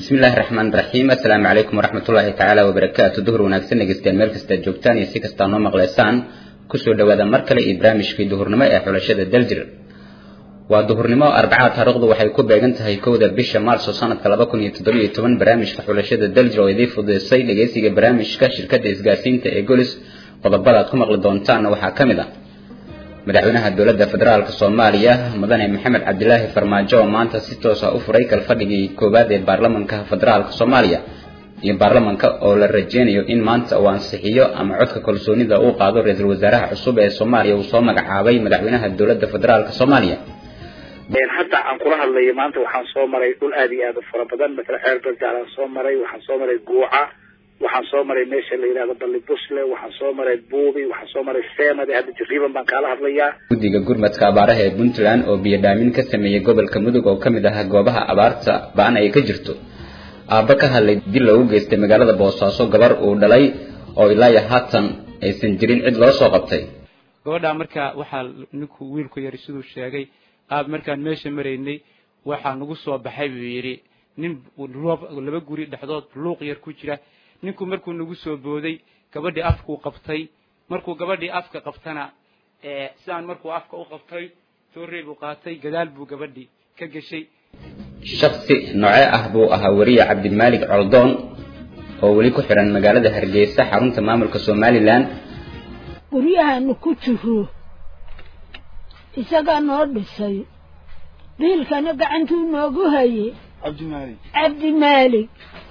bismillahi raxmaan raxiim assalaamu calaykum waraxmatullaahi tacaala wabarakaatu duhur wanaagsan dhegeystayaal meel kastaad joogtaan iyo si kastaa noo maqleysaan kusoo dhawaada mar kale iyo barnaamijkii duhurnimo ee xulashada daljir waa duhurnimo arbacada taariikhdu waxay ku beegan tahay kowda bisha maarso sanadka laba kun iyo toddobiyo toban barnaamijka xulashada daljir oo idii fududeysay dhegeysiga barnaamijka shirkadda isgaarsiinta ee golis qodobada aad ku maqli doontaanna waxaa ka mid ah madaxweynaha dowladda federaalk soomaaliya mudane maxamed cabdilaahi farmaajo oo maanta si toosa u furay kalfadhigii koowaad ee baarlamanka federaalk soomaaliya iyo baarlamanka oo la rajeynayo in maanta uu ansixiyo ama codka kalsoonida uu qaado ra-iisul wasaaraha cusub ee soomaaliya uu soo magacaabay madaxweynaha dowladda federaalk soomaaliya hadda aan kula hadlayo maanta waxaan soo maray dhul aad iyo aad u fara badan matala xeer barjaalaan soo maray waxaan soo maray guuca waxaan soo maray meesha la yidhahdo balli busle waxaan soo maray buubi waxaan soo maray seemade hadda jariiban baan kaala hadlayaa guddiga gurmadka abaaraha ee puntland oo biyodhaamin ka sameeyey gobolka mudug oo kamid ah goobaha abaarta ba-an ay ka jirto aabba ka hadlay dil loogu geystay magaalada boosaaso gabar uu dhalay oo ilaa haatan aysan jirin cid loo soo qabtay gabadhaa markaa waxaa ninku wiilku yari siduu sheegay aab markaan meesha maraynay waxaa nagu soo baxay buu yidhi nin laba guri dhexdood luuq yar ku jira ninku markuu nagu soo booday gabadhii afkuu qabtay markuu gabadhii afka qabtana sidaan markuu afka u qabtay toorey buu qaatay gadaal buu gabadhii ka geshay shaksi noocee ah buu ahaa weriye cabdimaalig coldoon oo weli ku xiran magaalada hargeysa xarunta maamulka somalilan guryahaanu ku jiro isagaa noo dhisay biilkana gacantuu noogu hayey cabdimaalig cabdimaalig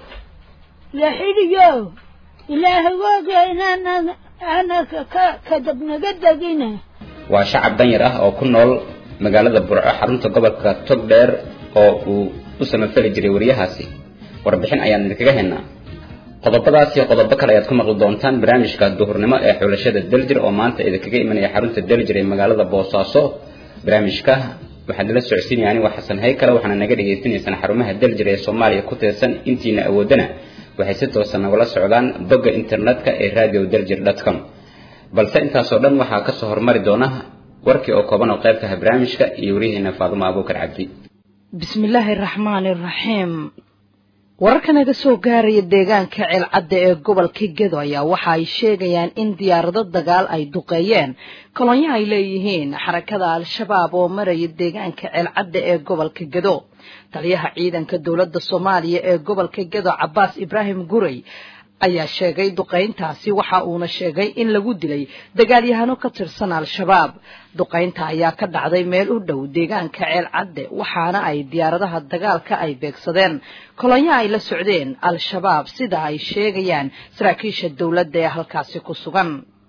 laxidhiyo ilaahay waaga inaanad aanad ka kadab naga degina waa shacab danyar ah oo ku nool magaalada burco xarunta gobolka togdheer oo uu u samafali jiray wariyahaasi warbixin ayaan idinkaga haynaa qodobadaas iyo qodobo kale ayaad ku maqli doontaan barnaamijka duhurnimo ee xulashada daljir oo maanta idinkaga imanaya xarunta daljir ee magaalada boosaaso barnaamijka waxaad nala socodsiinaya anigo xasan haykale waxaana naga dhagaysanaysaan xarumaha daljir ee soomaaliya ku tirsan intiina awoodana waxay si toosa nagula socdaan bogga internetka ee radio daljir dot com balse intaasoo dhan waxaa kasoo hormari doona warkii oo kooban oo qaybka ah barnaamijka iyo wariyaheena faadumo abuukar cabdi bismillaahi raxmaani raxiim wararka naga soo gaaraya deegaanka ceelcadda ee gobolka gedo ayaa waxa ay sheegayaan in diyaarado dagaal ay duqeeyeen kolonyo ay leeyihiin xarakada al-shabaab oo maraya deegaanka ceelcadda ee gobolka gedo taliyaha ciidanka dowladda soomaaliya ee gobolka gedo cabaas ibraahim guray ayaa sheegay duqayntaasi waxa uuna sheegay in lagu dilay dagaalyahano ka tirsan al-shabaab duqaynta ayaa ka dhacday meel u dhow deegaanka ceel cadde waxaana ay diyaaradaha dagaalka ay beegsadeen kolonyo ay la socdeen al-shabaab sida ay sheegayaan saraakiisha dowladda ee halkaasi ku sugan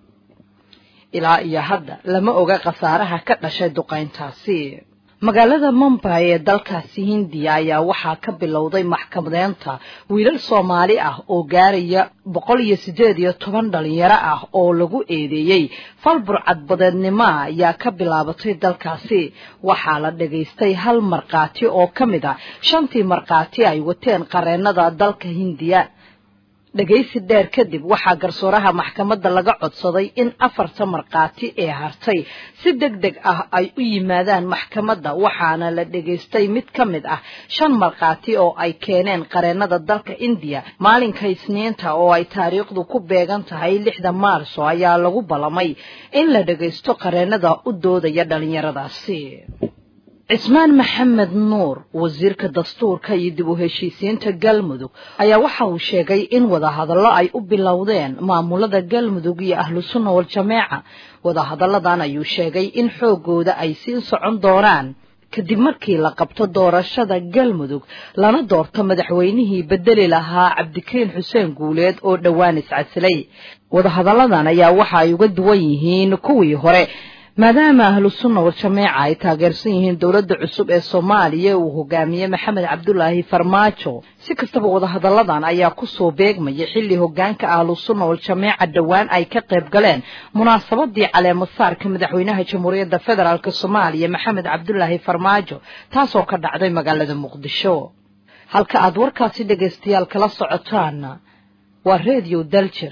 ilaa iyo hadda lama oga khasaaraha ka dhashay duqayntaasi magaalada mumbay ee dalkaasi hindiya ayaa waxaa ka bilowday maxkamadeynta wiilal soomaali ah oo gaaraya boqol iyo siddeed iyo toban dhalinyaro ah oo lagu eedeeyey fal burcadbadeednimo ayaa ka bilaabatay dalkaasi waxaa la dhagaystay hal markhaati oo ka mid a shantii markhaati ay wateen qareennada dalka hindiya dhegaysi dheer kadib waxaa garsooraha maxkamadda laga codsaday in afarta markhaati ee hartay si deg deg ah ay u yimaadaan maxkamadda waxaana la dhegaystay mid ka mid ah shan markhaati oo ay keeneen qareennada dalka indiya maalinka isniinta oo ay taariikhdu ku beegan tahay lixda maarso ayaa lagu ballamay in la dhegaysto qareennada u doodaya dhallinyaradaasi cismaan maxamed nuur wasiirka dastuurka iyo dib u heshiisiinta galmudug ayaa waxa uu sheegay in wadahadallo ay u bilowdeen maamulada galmudug iyo ahlu sunna wal-jameeca wadahadalladan ayuu sheegay in xooggooda ay sii socon doonaan kadib markii la qabto doorashada galmudug lana doorto madaxweynihii bedeli lahaa cabdikariin xuseen guuleed oo dhowaan iscasilay wadahadalladan ayaa waxa ay uga duwan yihiin kuwii hore maadaama ahlu sunna wal-jameeca ay taageersan yihiin dowladda cusub ee soomaaliya uu hogaamiyey maxamed cabdulaahi farmaajo si kastaba wadahadalladan ayaa kusoo beegmaya xilli hogaanka ahlu sunna wal-jameeca dhowaan ay ka qayb galeen munaasabadii caleemasaarka madaxweynaha jamhuuriyadda federaalk soomaaliya maxamed cabdulaahi farmaajo taasoo ka dhacday magaalada muqdisho halka aad warkaasi dhegaystayaal kala socotaan waa redio daljir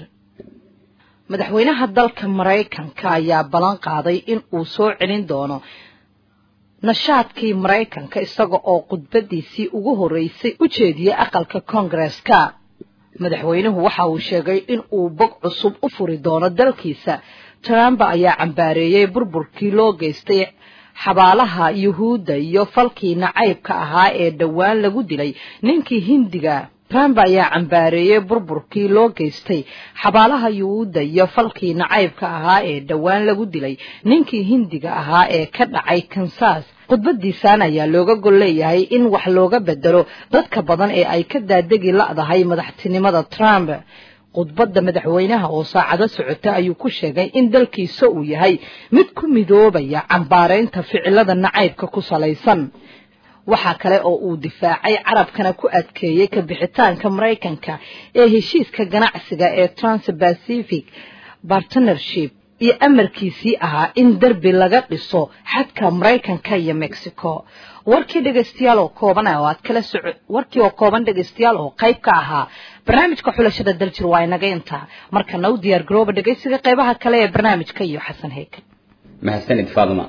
madaxweynaha dalka maraykanka ayaa ballan qaaday in uu soo celin doono nashaadkii maraykanka isaga oo khudbadiisii ugu horreysay u jeediyey aqalka koongareska madaxweynuhu waxa uu sheegay in uu bog cusub u furi doono dalkiisa trump ayaa cambaareeyey burburkii loo geystay xabaalaha yuhuudda iyo falkii nacaybka ahaa ee dhowaan lagu dilay ninkii hindiga trump ayaa cambaareeyey burburkii loo geystay xabaalaha yuhuudda iyo falkii nacaybka ahaa ee dhowaan lagu dilay ninkii hindiga ahaa ee ka dhacay kansas khudbadiisan ayaa looga gol leeyahay in wax looga bedelo dadka badan ee ay ka daadegi la'dahay madaxtinimada trump khudbadda madaxweynaha oo saacado socota ayuu ku sheegay in dalkiisa uu yahay mid ku midoobaya cambaareynta ficilada nacaybka ku salaysan waxaa kale oo uu difaacay carabkana ku adkeeyey ka bixitaanka maraykanka ee heshiiska ganacsiga ee transpacific partnership iyo amarkiisii ahaa in derbi laga dhiso xadka maraykanka iyo mexico warkii dhegaystayaal oo kooban oo aad kala soco warkii oo kooban dhegaystayaal oo qayb ka ahaa barnaamijka xulashada daljir waa inaga intaa markana u diyaar garooba dhegaysiga qaybaha kale ee barnaamijka iyo xasan heykel mahadsanid faaduma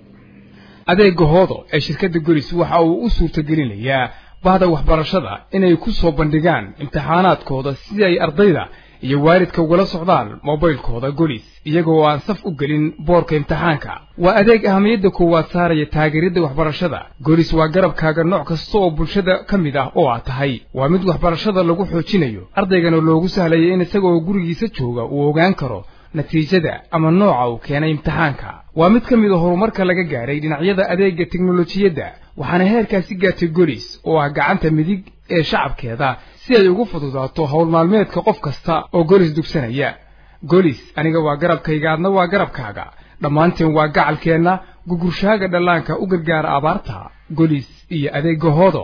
adeega hoodo ee shirkadda golis waxa uu u suurtagelinayaa bahda waxbarashada inay ku soo bandhigaan imtixaanaadkooda si ay ardayda iyo waalidka ugala socdaan mobaylkooda golis iyagoo aan saf u gelin boorka imtixaanka waa adeeg ahamiyadda koowaad saaraya taageeridda waxbarashada golis waa garabkaaga nooc kasta oo bulshada ka mid ah oo aad tahay waa mid waxbarashada lagu xoojinayo ardaygana loogu sahlaya in isagaoo gurigiisa jooga uu ogaan karo natiijada ama nooca uu keenay imtixaanka waa mid ka mid a horumarka laga gaadhay dhinacyada adeegga teknolojiyadda waxaana heerkaasi gaartay golis oo ah gacanta midig ee shacabkeeda si ay ugu fududaato howl maalmeedka qof kasta oo golis dugsanaya golis aniga waa garabkayga adna waa garabkaaga dhammaanteen waa gacalkeenna gugurshaaga dhallaanka u gargaara abaarta golis iyo adeegga hoodo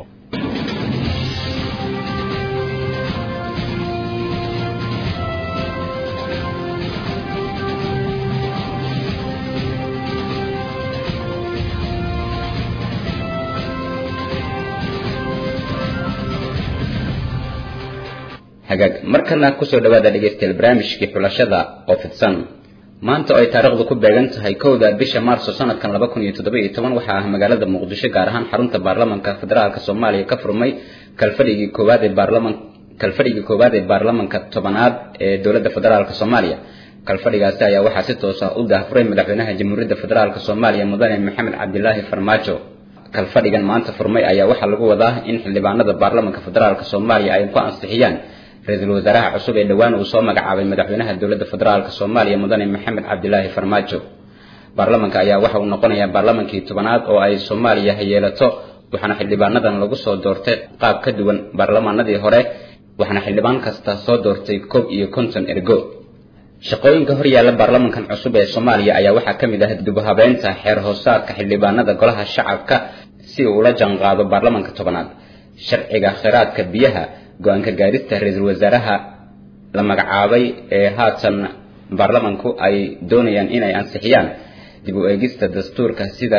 hagaag markana kusoo dhawaada dhegaystayaal barnaamijkii xulashada oo fidsan maanta oo ay taariikhdu ku beegan tahay kowda bisha maarso sanadkan laba kun iyo toddoba iyo toban waxaa ah magaalada muqdisho gaar ahaan xarunta baarlamanka federaalka soomaaliya ka furmay kalfadhigii koowaad ee baarlaman kalfadhigii koowaad ee baarlamanka tobanaad ee dowladda federaalka soomaaliya kalfadhigaasi ayaa waxaa si toos ah u daahfuray madaxweynaha jamhuuriyadda federaalka soomaaliya mudane maxamed cabdilaahi farmaajo kalfadhigan maanta furmay ayaa waxaa lagu wadaa in xildhibaanada baarlamanka federaalka soomaaliya ay ku ansixiyaan ra-iisul wasaaraha cusub ee dhowaan uu soo magacaabay madaxweynaha dowladda federaalka soomaaliya mudane maxamed cabdilaahi farmaajo baarlamanka ayaa waxa uu noqonayaa baarlamankii tobanaad oo ay soomaaliya yeelato waxaana xildhibaanadan lagu soo doortay qaab ka duwan baarlamaanadii hore waxaana xildhibaan kasta soo doortay koob iyo konton ergo shaqooyinka hor yaalla baarlamankan cusub ee soomaaliya ayaa waxaa ka mid ah dubahabeynta xeer hoosaadka xildhibaanada golaha shacabka si uu ula janqaado baarlamanka tobanaad sharciga kheyraadka biyaha go-aanka gaarista ra-iisul wasaaraha la magacaabay ee haatan baarlamanku ay doonayaan inay ansixiyaan dib u eegista dastuurka sida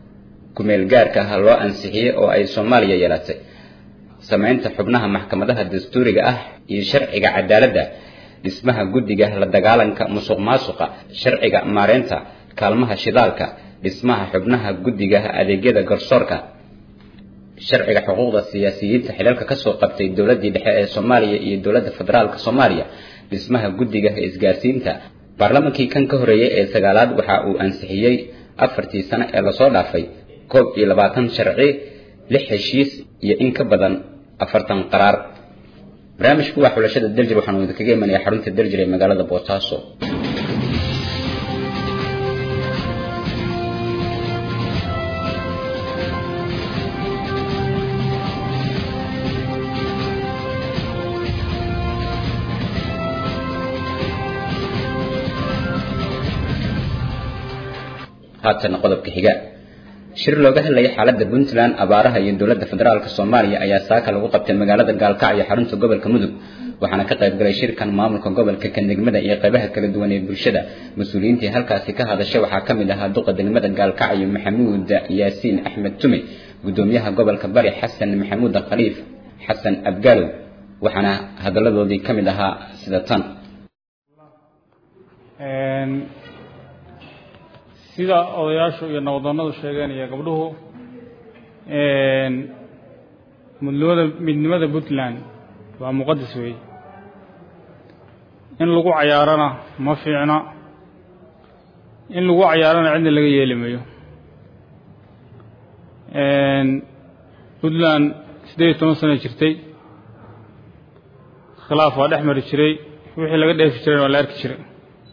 kumeel gaarka ah loo ansixiyey oo ay soomaaliya yeelatay samaynta xubnaha maxkamadaha dastuuriga ah iyo sharciga cadaaladda dhismaha guddiga la dagaalanka musuq maasuqa sharciga maareynta kaalmaha shidaalka dhismaha xubnaha guddiga adeegyada garsoorka sharciga xuquuqda siyaasiyiinta xilalka kasoo qabtay dowladii dhexe ee soomaaliya iyo dowladda federaalka soomaaliya dhismaha guddiga isgaarsiinta baarlamankii kan ka horeeyey ee sagaalaad waxa uu ansixiyey afartii sano ee lasoo dhaafay koob iyo labaatan sharci lix heshiis iyo in ka badan afartan qaraar barnaamijku waa xulashada daljir waxaanu idinkaga imanaya xarunta daljir ee magaalada boosaaso haatan qodobka xiga shir looga hadlayay xaaladda puntland abaaraha iyo dowladda federaalk soomaaliya ayaa saaka lagu qabtay magaalada gaalkacyo xarunta gobolka mudug waxaana ka qayb galay shirkan maamulka gobolka kanegmada iyo qaybaha kala duwan ee bulshada mas-uuliyiintii halkaasi ka hadashay waxaa ka mid ahaa duqa degmada gaalkacyo maxamuud yaasiin axmed tume gudoomiyaha gobolka bari xasan maxamuud khaliif xasan abgaalow waxaana hadalladoodii ka mid ahaa sida tan sida odayaashu iyo nabaddoonnadu sheegeen iyo gabdhuhu midnimada midnimada puntland waa muqadas weeye in lagu cayaarana ma fiicna in lagu cayaarana cidna laga yeeli mayo puntland siddeed iyo toban sana jirtay khilaaf waa dhex mari jiray wixii laga dheefi jirayna waa la arki jiray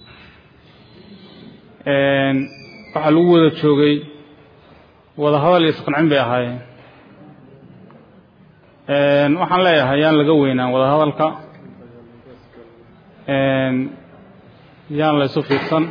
waxaa lagu wada joogay wada hadal iyo isqancin bay ahaayeen waxaan leeyahay yaan laga weynaan wada hadalka yaan la isu fiirsan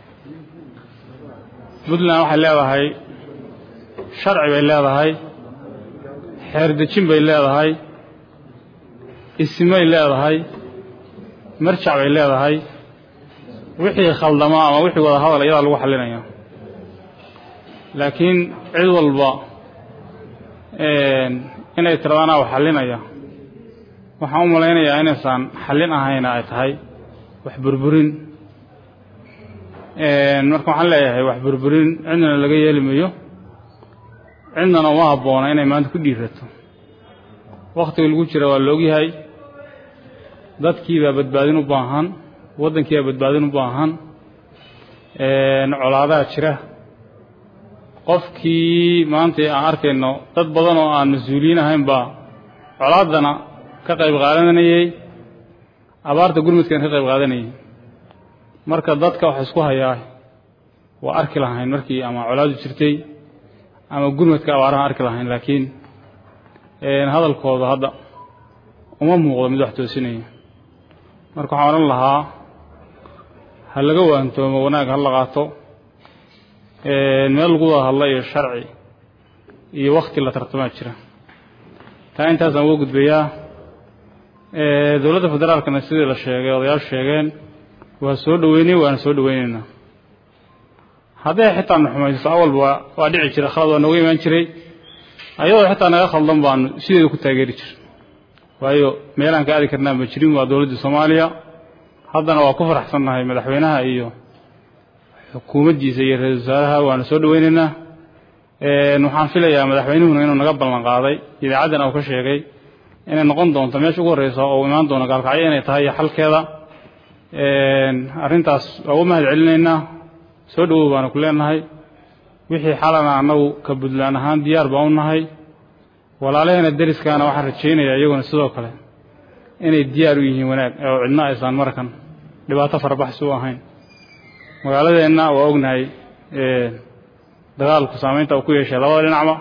puntland waxay leedahay sharci bay leedahay xeer dejin bay leedahay isimay leedahay marjac bay leedahay wixii khaldama ama wixii wada hadal iyadaa lagu xalinaya laakiin cid walba inay tiradaan wax xalinaya waxaan u malaynayaa inaysaan xallin ahayna ay tahay wax burburin marka waxaan leeyahay wax burburin cidnana laga yeeli mayo cidnana uma habboona inay maanta ku dhiirato wakhtiga lagu jira waa la ogyahay dadkiibaa badbaadin u baahan waddankiibaa badbaadin u baahan colaadaha jira qofkii maanta aan arkayno dad badan oo aan mas-uuliyiin ahayn baa colaaddana ka qayb qaadanayey abaarta gurmudkana ka qayb qaadanayay marka dadka waxa isku hayaa waa arki lahayn markii ama colaadu jirtay ama gurmadka abaaraha arki lahayn laakiin hadalkooda hadda uma muuqdo mid wax toosinaya marka waxaan odhan lahaa ha laga waantoomo wanaag ha la qaato meel lagu wada hadla iyo sharci iyo wakti la tartamaa jira taa intaasaan uga gudbayaa dowladda federaalkana sidii la sheegay odayaashu sheegeen waa soo dhoweynay waana soo dhoweynaynaa hadday xitaa na xumayso awalba waa waa dhici jira khalad waa nooga imaan jiray ayadoo xitaa naga khaldan baanu sideeda ku taageeri jir waayo meelaan ka aadi karnaa ma jirin waa dowladda soomaaliya haddana waa ku faraxsannahay madaxweynaha iyo xukuumaddiisa iyo ra-isul wasaaraha waana soo dhoweynaynaa waxaan filayaa madaxweynuhuna inuu naga ballan qaaday idaacaddana uu ka sheegay inay noqon doonto meesha ugu horreysa oo imaan doono gaalkacyo inay tahay iyo xalkeeda arrintaas waa u mahad celinaynaa soo dhowow baanu ku leenahay wixii xalana annagu ka puntland ahaan diyaar baan u nahay walaalaheena deriskaana waxaan rajaynayaa iyaguna sidoo kale inay diyaar u yihiin wanaag oo cidna aysan markan dhibaato farabaxsi u ahayn magaaladeenna waa ognahay dagaalku saamaynta uu ku yeeshay labada dhinacba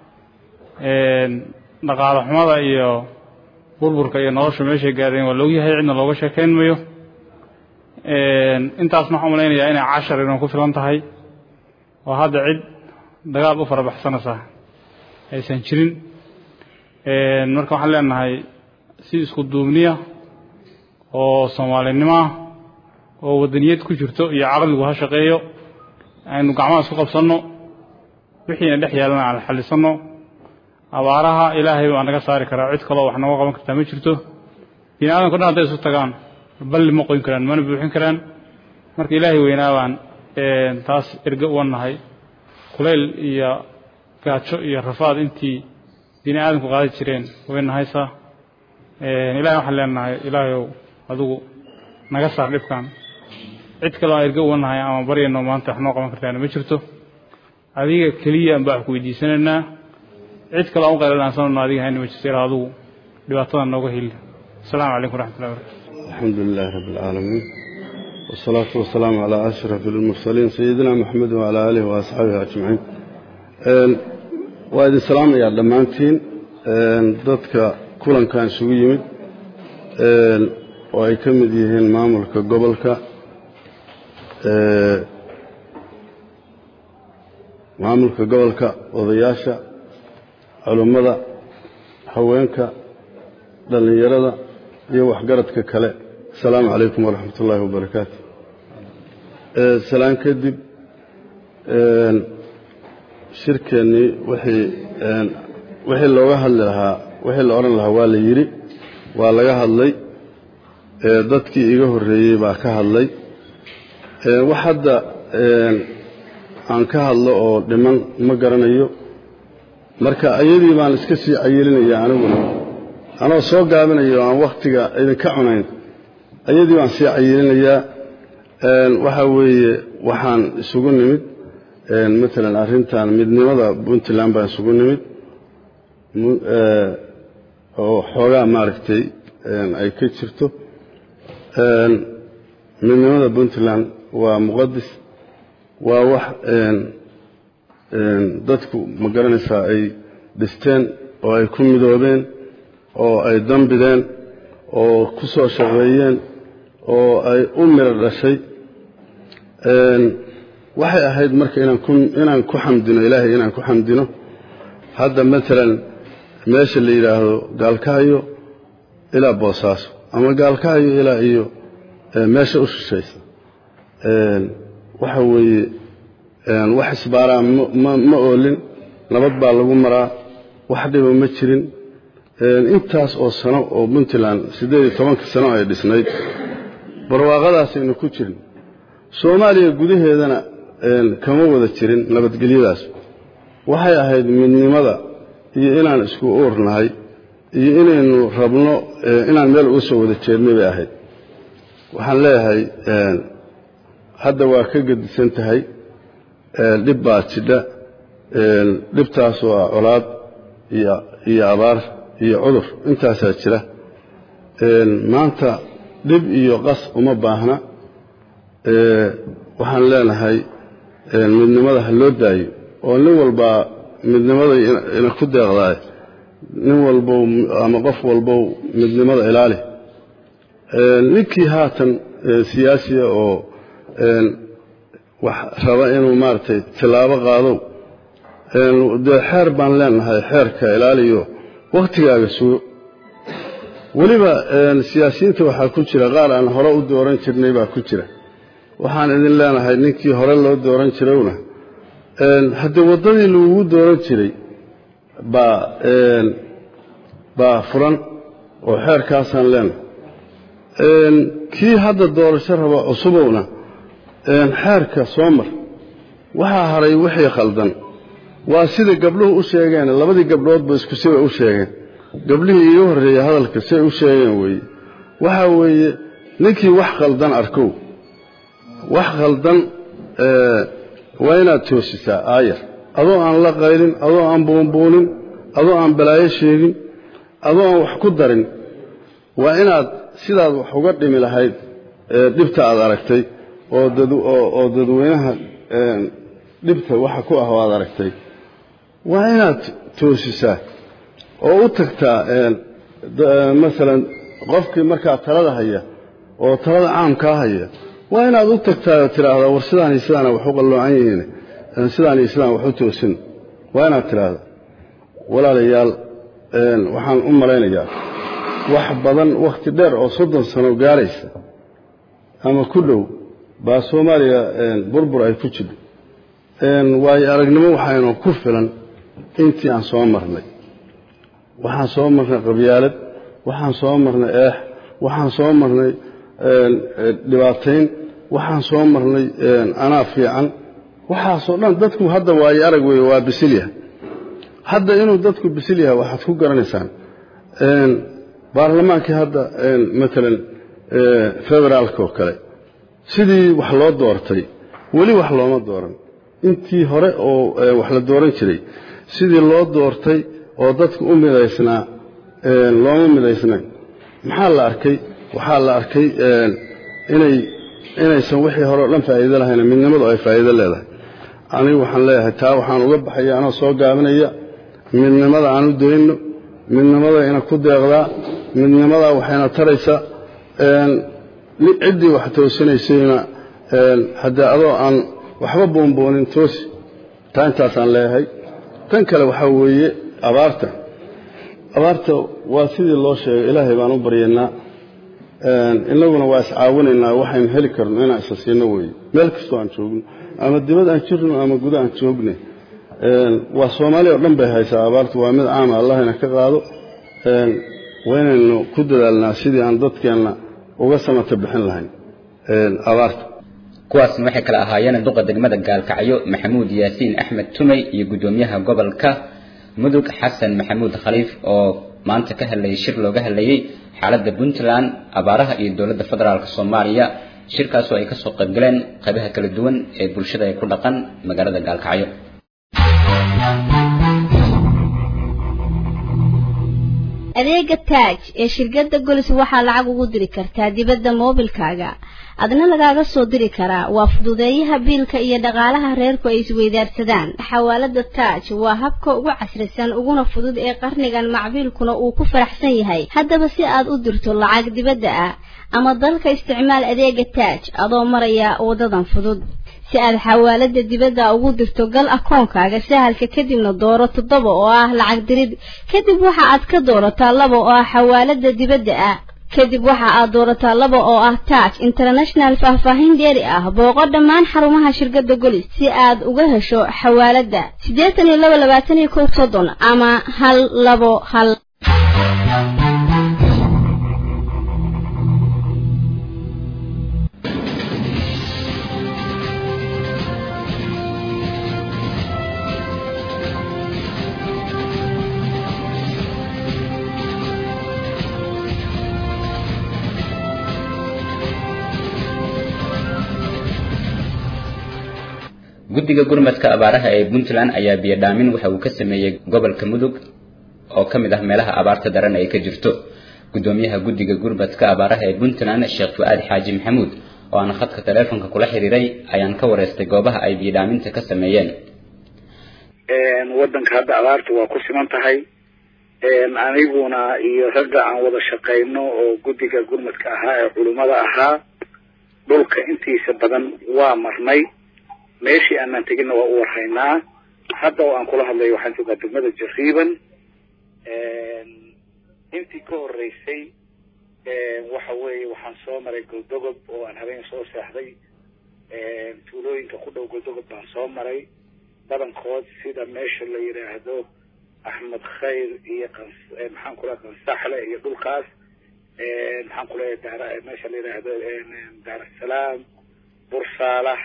dhaqaale xumada iyo burburka iyo nolosha meeshay gaadheen waa laogyahay cidna looga sheekayn mayo intaasna waxaan malaynayaa inay cashar inoo ku filan tahay oo hadda cid dagaal u farabaxsanaysa aysan jirin marka waxaan leenahay si isku duubniya oo soomaalinimoah oo waddaniyad ku jirto iyo caqligu ha shaqeeyo aynu gacmaha isku qabsanno wixiina dhex yaalana aan xallisanno abaaraha ilaahay baa naga saari karaa cid kaloo wax nooga qaban kartaa ma jirto bini aadamka dhan hadday isu tagaan balli ma qoyn karaan mana buuxin karaan marka ilaahay weynaa baan taas erge uga nahay kulayl iyo gaajo iyo rafaad intii bini aadamku qaadi jireen way nahaysaa ilahay waxaan leenahay ilaahayow adigu naga saar dhibkan cid kaloo aan erge uga nahay ama baryayno maanta wax noo qaban kartaana ma jirto adiga keliya aan baa wax ku weydiisanaynaa cid kaloo aan u qaylanaansano adiga hayna ma jirto ilaa adigu dhibaatada nooga heli السلام عليكم ورحمة الله وبركاته الحمد لله رب العالمين والصلاة والسلام على أشرف المرسلين سيدنا محمد وعلى آله وأصحابه أجمعين وإذا السلام يا دمانتين ضدك كلن كان سوي يمد وأي كمد يهين ماملك قبلك maamulka gobolka odayaasha culummada haweenka dhallinyarada iyo waxgaradka kale asalaamu calaykum waraxmat ullaahi wabarakaatu salaan kadib shirkeennii wixii wixii looga hadli lahaa wixii la odhan lahaa waa la yidhi waa laga hadlay dadkii iga horreeyey baa ka hadlay wax hadda aan ka hadlo oo dhiman ma garanayo marka ayadii baan iska sii cayilinaya aniguna anoo soo gaabinayo aan wakhtiga idinka cunayn ayadii baan sii cayilinayaa waxa weeye waxaan isugu nimid maalan arrintan midnimada puntland baan isugu nimid oo xoogaa maaragtay ay ka jirto midnimada puntland waa muqadis waa wax dadku ma garanaysaa ay dhisteen oo ay ku midoobeen oo ay dambideen oo ku soo shaqeeyeen oo ay u miro dhashay waxay ahayd marka inaan ku xamdino ilaahay inaan ku xamdino hadda maalan meesha la yidhaahdo gaalkahyo ilaa boosaaso ama gaalkahyo ilaa iyo meesha u shishaysa waxa weeye wax isbaaraa ma oolin nabad baa lagu maraa wax dhiba ma jirin intaas oo sano oo puntland siddeed iyo tobanka sano ay dhisnayd barwaaqadaasaynu ku jirin soomaaliya gudaheedana kama wada jirin nabadgelyadaas waxay ahayd midnimada iyo inaan isku uurnahay iyo inaynu rabno inaan meel uga soo wada jeednay bay ahayd waxaan leeyahay hadda waa ka gedisan tahay dhib baa jidha dhibtaas waa colaad iyo abaar iyo cudur intaasaa jira maanta dhib iyo qas uma baahna waxaan leenahay midnimada ha loo daayo oo nin walbaa midnimada ina ku deeqdaay nin walbow ama qof walbow midnimada ilaali ninkii haatan siyaasiya oo wax raba inuu maaragtay tilaabo qaadow dee xeer baan leenahay xeerka ilaaliyo wakhtigaaga sugo weliba siyaasiyiinta waxaa ku jira qaar aan hore u dooran jirnay baa ku jira waxaan idin leenahay ninkii hore loo dooran jirowna haddii waddadii lagugu dooran jiray baa baa furan oo xeerkaasaan leenahay kii hadda doorasho raba cusubowna xeerka soo mar waxaa haray wixii khaldan waa sida gabdhuhu u sheegeen labadii gabdhoodba isku sibay u sheegeen gabdhihii iiga horreeyey hadalka siay u sheegeen weeye waxaa weeye ninkii wax khaldan arkow wax khaldan waa inaad toosisaa aayar adoo aan la qaylin adoo aan buunbuunin adoo aan balaayo sheegin adoo aan wax ku darin waa inaad sidaad wax uga dhimi lahayd dhibta aad aragtay oo dadweynaha dhibta waxa ku ah oo aad aragtay waa inaad toosisaa oo u tagtaa masalan qofkii markaa talada haya oo talada caamkaa haya waa inaad u tagtaa oo tidhaahdaa war sidaan iyo sidaana wax u qalloocan yihiin sidaan iyo sidaan wax u toosin waa inaad tidhaahdaa walaalayaal waxaan u malaynayaa wax badan wakhti dheer oo soddon sano gaaraysa ama ku dhow baa soomaaliya burbur ay ku jidho waayo aragnimo waxaynu ku filan intii aan soo marnay waxaan soo marnay qabyaalad waxaan soo marnay eex waxaan soo marnay dhibaatayn waxaan soo marnay anaa fiican waxaasoo dhan dadku hadda waayo arag weeye waa bisil yahay hadda inuu dadku bisil yahay waxaad ku garanaysaan baarlamaankii hadda matalan federaalka oo kale sidii wax loo doortay weli wax looma dooran intii hore oo wax la dooran jiray sidii loo doortay oo dadku u midaysnaa looma midaysnayn maxaa la arkay waxaa la arkay inay inaysan wixii hore o dhan faa'iido lahayn midnimadu ay faa'iido leedahay anigu waxaan leeyahay taa waxaan uga baxaya anoo soo gaabinaya midnimada aan u dayno midnimada ina ku deeqdaa midnimadaa waxayna taraysaa ciddii wax toosinaysayna haddee adoo aan waxba boonboonin toosi taa intaasaan leeyahay tan kale waxaa weeye abaarta abaarta waa sidii loo sheegay ilaahay baan u baryaynaa inaguna waa iscaawinaynaa waxaynu heli karno inaan isa siino weeye meel kastoo aan joogno ama dibad aan jirno ama guda aan joogne waa soomaaliya oo dhan bay haysaa abaartu waa mid caama allahina ka qaado waa inaynu ku dadaalnaa sidii aan dadkeenna uga samata bixin lahayn abaarta kuwaasna waxay kala ahaayeen duqa degmada gaalkacyo maxamuud yaasiin axmed tumey iyo guddoomiyaha gobolka mudug xasan maxamuud khaliif oo maanta ka hadlayay shir looga hadlayay xaaladda puntland abaaraha iyo dowladda federaalk soomaaliya shirkaasoo ay kasoo qaybgaleen qaybaha kala duwan ee bulshada ay ku dhaqan magaalada gaalkacyo adeega taaj ee shirkadda golis waxaa lacag ugu diri kartaa dibadda moobilkaaga adna lagaaga soo diri karaa waa fududeeyaha biilka iyo dhaqaalaha reerku ay isweydaarsadaan xawaalada taaj waa habka ugu casrisan uguna fudud ee qarnigan macbiilkuna uu ku faraxsan yahay haddaba si aad u dirto lacag dibadda ah ama dalka isticmaal adeega taaj adoo maraya wadadan fudud si aad xawaalada dibadda ugu dirto gal akoonkaaga sahalka kadibna dooro toddoba oo ah lacag dirid kadib waxa aad ka doorataa laba oo ah xawaalada dibadda ah kadib waxa aad doorataa laba oo ah taaj international faahfaahin dheeri ah booqo dhammaan xarumaha shirkadda golis si aad uga hesho xawaalada siddeetan iyo laba labaatan iyo kow soddon ama hal labo hal guddiga gurmadka abaaraha ee puntland ayaa biyodhaamin waxa uu ka sameeyey gobolka mudug oo ka mid ah meelaha abaarta daran ay ka jirto guddoomiyaha guddiga gurmadka abaaraha ee puntland sheekh fu-aad xaaji maxamuud oo aan khadka taleefonka kula xiriiray ayaan ka wareystay goobaha ay biyodhaaminta ka sameeyeen wadanka hadda abaarta waa ku siman tahay aniguna iyo ragga aan wada shaqayno oo guddiga gurmadka ahaa ee culimmada ahaa dhulka intiisa badan waa marnay meeshii aanaan teginna waa u warhaynaa hadda oo aan kula hadlayo waxaan joogaa degmada jariiban intii ka horeysay waxa weeye waxaan soo maray goldogob oo aan habeen soo seexday tuulooyinka ku dhow goldogob baan soo maray badankood sida meesha la yidhaahdo axmed khayr iyo qans maxaan ku leehay qansaxle iyo dhulkaas maxaan ku leeyahay daar meesha la yidhaahdo daarasalaam bursaalax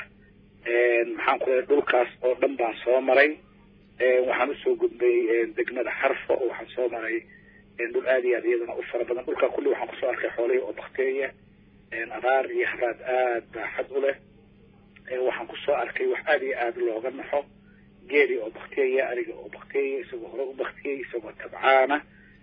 maxaan ku leeyahay dhulkaas oo dhan baan soo maray waxaan usoo gudbay degmada xarfo oo waxaan soo maray dhul aad iyo aad iyadana u fara badan dhulkaa kulli waxaan kusoo arkay xoolihii oo bakteeya abaar iyo haraad aad baaxad u leh waxaan kusoo arkay wax aad iyo aad looga naxo geeli oo bakteeya ariga oo bakteeya isagoo hore u baktiyey isagoo tabcaana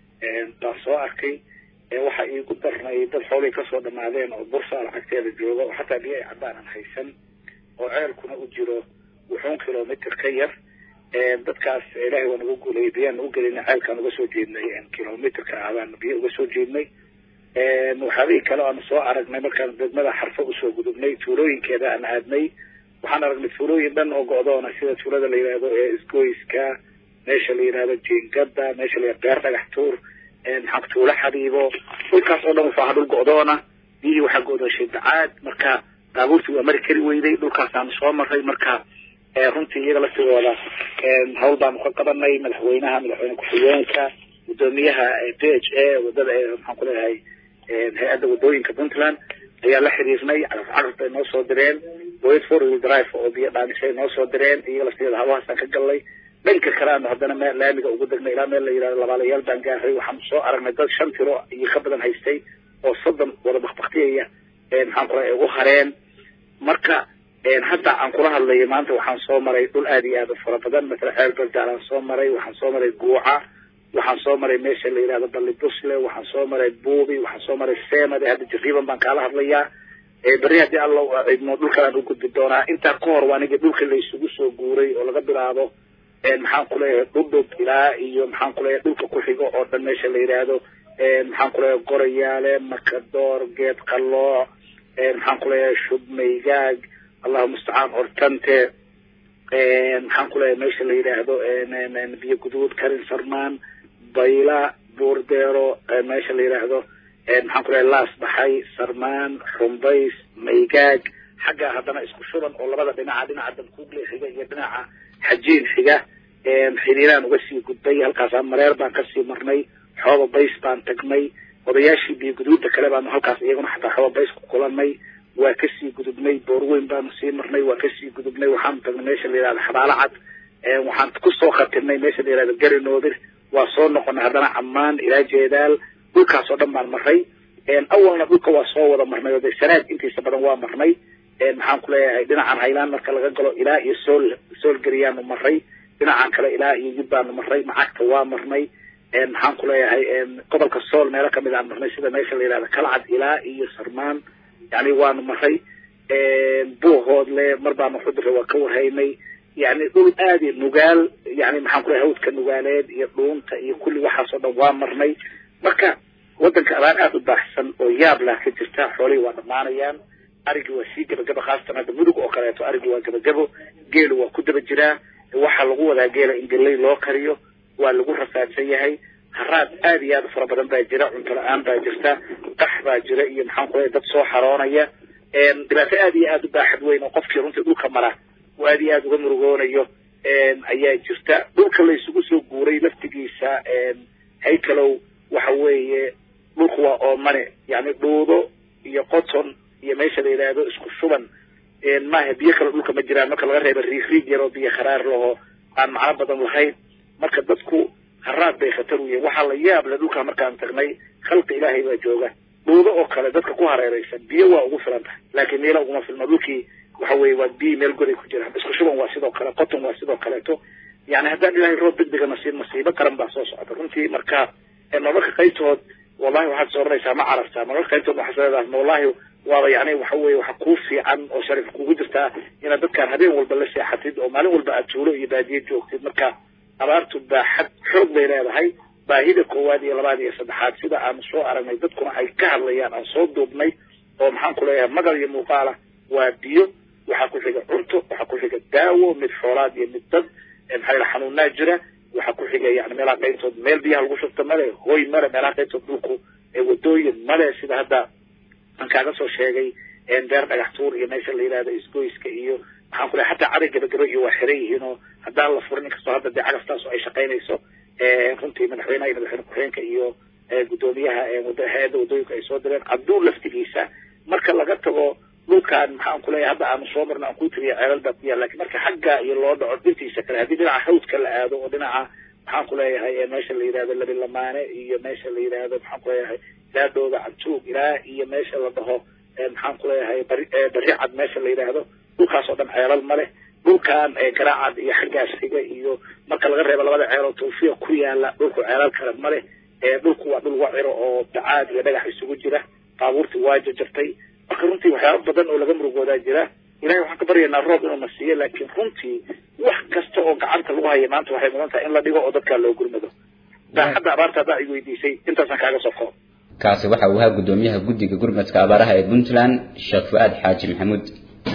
baan soo arkay waxa iigu darnay dad xoolihii kasoo dhamaadeen oo bursa lacagteeda jooga oo xataa biyo ay cabaan aan haysan oo ceelkuna u jiro wuxuun kilomitr ka yar dadkaas ilaahay waa nagu guulayay biyaan nagu gelina ceelkaan uga soo jeednay kilomitrka ah baan biyo uga soo jeednay waxyaabihii kale aanu soo aragnay markaan degmada xarfo usoo gudubnay tuulooyinkeeda aan aadnay waxaan aragnay tuulooyin dhan oo go'doona sida tuulada la yidhaahdo ee isgoyska meesha la yidhahdo jiingada meesha la yidhahdo beer dhagax tuur maxaa tuulo xabiibo dhulkaas oo dhan wuxuu ahaa dhul go'doona biyihii waxaa go'doonshay bacaad marka baabuurtii waa mari kari weyday dhulkaasaanu soo maray marka runtii iyaga laftigooda hawl baanu ka qabanay madaxweynaha madaxweyne ku-xigeenka gudoomiyaha b h a wadada maxaan ku leeyahay hay-adda wadooyinka puntland ayaa la xiriirnay caraf caraf bay noo soo direen boyad four wheel drive oo biyo dhaanisay noo soo direen iyaga laftigeeda habahaasaan ka galnay dhanka kale aanu haddana meel laamiga ugu degnay ilaa meel la yidhahdo labaalayaal baan gaaray waxaanu soo aragnay dad shan tiro iyo ka badan haystay oo soddon wada bakbaktiyaya maxaan ku leeyahay u hareen marka hadda aan kula hadlayo maanta waxaan soo maray dhul aad iyo aad u fara badan matala xeer baldaalaan soo maray waxaan soo maray guuca waxaan soo maray meesha la yidhahdo balli busle waxaan soo maray buubi waxaan soo maray semade hadda jariiban baan kaala hadlayaa berri haddii alla idmo dhulkan aan u gudbi doonaa intaa ka hor waanigi dhulka la isugu soo guuray oo laga bilaabo maxaan ku leeyahay dhudhub ilaa iyo maxaan ku leeyahay dhulka ku xigo oo dhan meesha la yidhaahdo maxaan ku leeyahay gorayaale makadoor geed qalooc maxaan ku leeyahay shubmaygaag allahu mustacaan ortante maxaan ku leeyahay meesha la yidhaahdo biyo guduud karin sarmaan bayla buurdeero meesha la yidhaahdo maxaan ku leeyahay laas baxay sarmaan xumbays maygaag xagga haddana isku shuban oo labada dhinaca dhinaca dankuugle xiga iyo dhinaca xajiin xiga xiriiraan uga sii gudbay halkaasaan mareer baan kasii marnay xooba bays baan tagnay odayaashii biyo guduudda kale baanu halkaas iyaguna xataa xooba bays ku kulanay waa kasii gudubnay boorweyn baanu sii marnay waa kasii gudubnay waxaanu tagnay meesha la yihahda xabaalo cad waxaan kusoo khatirnay meesha la yihahda garinoodir waa soo noqonay haddana ammaan ilaa jeedaal dhulkaas oo dhan baan marray awalna dhulka waa soo wada marnay oo dee sanaad intiisa badan waa marnay maxaan ku leeyahay dhinacan haylaan marka laga galo ilaa iyo sool soolgeriyaanu marray dhinacan kale ilaa iyo yib baanu marray macagta waa marnay maxaan ku leeyahay gobolka sool meelo kamid aan marnay sida meesha la yihahda kalcad ilaa iyo sarmaan yani waanu marray buuhoodle mar baanu xudure waa ka warhaynay yani dhul aadi nugaal yani maxaan ku leeyahay hawdka nugaaleed iyo dhuunta iyo kulli waxaas oo dhan waa marnay marka waddanka abaar aada u baaxsan oo yaab lah ka jirta xoolihii waa dhammaanayaan arigii waa sii gebagabo khaasatan hadda mudug oo kaleeto arigii waa gebagabo geelu waa ku daba jiraa waxaa lagu wadaa geela in geley loo kariyo waa lagu rafaadsan yahay haraad aad iyo aad u fara badan baa jira cunto la-aan baa jirta qax baa jira iyo maxaan ku leeyahay dad soo xaroonaya dhibaato aad iyo aad u baaxad weyn oo qofkii runtii dhulka mara oo aad iyo aad uga murugoonayo ayaa jirta dhulka la isugu soo guuray laftigiisa haykalow waxa weeye dhulku waa oomane yani dhuudo iyo qoton iyo meesha la yidhaahdo isku shuban maaha biyo kale dhulka ma jiraan marka laga reeba riig riig yar oo biyo kharaar laho aan macno badan lahayn marka dadku haraad bay khatar u yihiin waxaa la yaab le dhulkaa markaan tagnay khalqi ilaahay baa jooga dhuudo oo kale dadka ku hareeraysan biyo waa ugu filan tahay laakiin meela uguma filno dhulkii waxa weeye waa biyi meel goday ku jiraan isku shuban waa sidoo kale qoton waa sidoo kaleeto yani haddaan ilaahay roob degdega nasiib masiibo qaran baa soo socota runtii marka nololka qaybtood wallahi waxaad is oranaysaa ma carartaa nololka qaybtood waxaad leedahay wallahi waaba yani waxa weeye waxa kuu fiican oo sharif kugu jirtaa inaad dadkaan habeen walba la seexatid oo maalin walba aad tuulo iyo baadiye joogtid marka abaartu baaxad xoog bay leedahay baahida koowaad iyo labaad iyo saddexaad sida aanu soo aragnay dadkuna ay ka hadlayaan aan soo duubnay oo maxaan ku leeyahay magal iyo muuqaala waa biyo waxaa ku xiga cunto waxaa ku xiga daawo mid xoolaad iyo mid dad maxaa yidhaha xanuunaa jira waxaa ku xiga yani meelaha qaybtood meel biyaha lagu shubto male hoy male meelaha qaybtood dhulku wadooyin male sida hadda aan kaaga soo sheegay beer dhagax tuur iyo meesha la yidhahdo isgoyska iyo maxaan ku lehay hataa caday gabagaba iyo waa xiran yihiin oo haddaan la furin inkastoo hadda dee cagaftaas ay shaqaynayso runtii madaxweynaha iyo madaxweyne ku-xigeenka iyo guddoomiyaha hay-adda wadooyinka ay soo direen cabduul laftigiisa marka laga tago dhulkaan maxaan ku leeyahay hadda aanu soo marno aan ku tiriya ceelal baa ku yaal lakin marka xagga iyo loo dhaco dhintiisa kale haddii dhinaca hawdka la aado oo dhinaca maxaan ku leeyahay meesha la yidhahdo labilamaane iyo meesha la yidhahdo maxaan ku leeyahay ilaa dhooda cantuug ilaa iyo meesha la dhaho maxaan ku leeyahay bari bari cad meesha la yidhaahdo dhulkaas oo dhan ceelal ma leh dhulkan garaacad iyo xaggaas xiga iyo marka laga reebo labada ceeloo tawfiiq ku yaala dhulku ceelal kale ma leh dhulku waa dhul waciro oo bacaad iyo dhagax isugu jira baabuurtii waa jajabtay marka runtii waxyaaba badan oo laga murugoodaa jira ilahay waxaan ka baryaynaa roob inuu na siiyo laakiin runtii wax kasta oo gacanta lagu haya maanta waxay mudan tahay in la dhigo oo dadkaa loo gurmado baaxadda abaarta haddaa i weydiisay intaasaan kaaga soo koob kaasi waxa uu ahaa guddoomiyaha guddiga gurmadka abaaraha ee puntland sheekh fu-aad xaaji maxamuud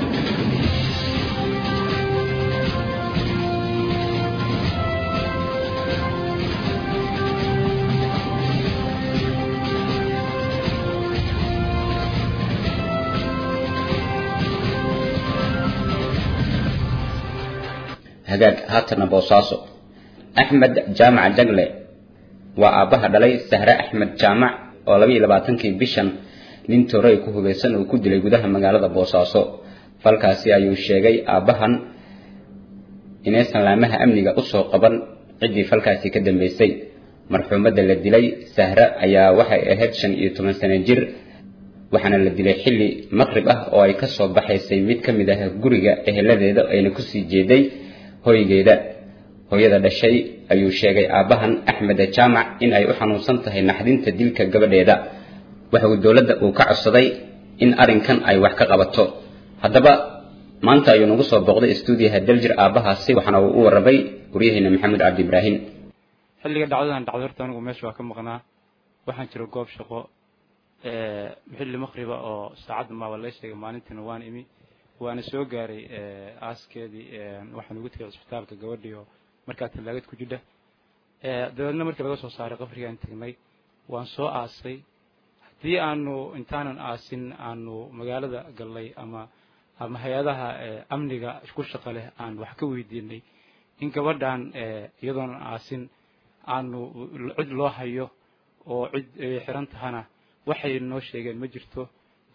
hagaag haatana boosaaso axmed jaamac jagle waa aabbaha dhalay sahre axmed jaamac oo laba iyo labaatankii bishan nin toray ku hugaysan uu ku dilay gudaha magaalada boosaaso falkaasi ayuu sheegay aabbahan inaysan laamaha amniga usoo qaban ciddii falkaasi ka dambaysay marxuumadda la dilay sahre ayaa waxay ahayd shan iyo toban sano jir waxaana la dilay xilli maqrib ah oo ay ka soo baxaysay mid ka mid ah guriga eheladeeda ayna kusii jeeday hoygeeda hooyada dhashay ayuu sheegay aabbahan axmed jaamac in ay u xanuunsan tahay naxdinta dilka gabadheeda waxa uu dowladda uu ka codsaday in arrinkan ay wax ka qabato haddaba maanta ayuu nagu soo booqday stuudiyaha daljir aabbahaasi waxaana uu u warramay waryaheena maxamed cabdi ibraahim xilliga dhacdadan dhacday horta anigu meesha waa ka maqnaa waxaan jira goob shaqo xilli maqriba oo saacadda maaba la sheegay maalintiina waan imi waana soo gaaray aaskeedii waxaan ugu tegay cisbitaalka gabadhii oo markaa tallaagad ku jidha dabeedna markii laga soo saaray qabrigaan tagnay waan soo aasay haddii aanu intaanan aasin aanu magaalada gallay ama ama hay-adaha amniga ku shaqa leh aan wax ka weydiinay in gabadhan iyadoonan aasin aanu cid loo hayo oo cid xiran tahana waxay noo sheegeen ma jirto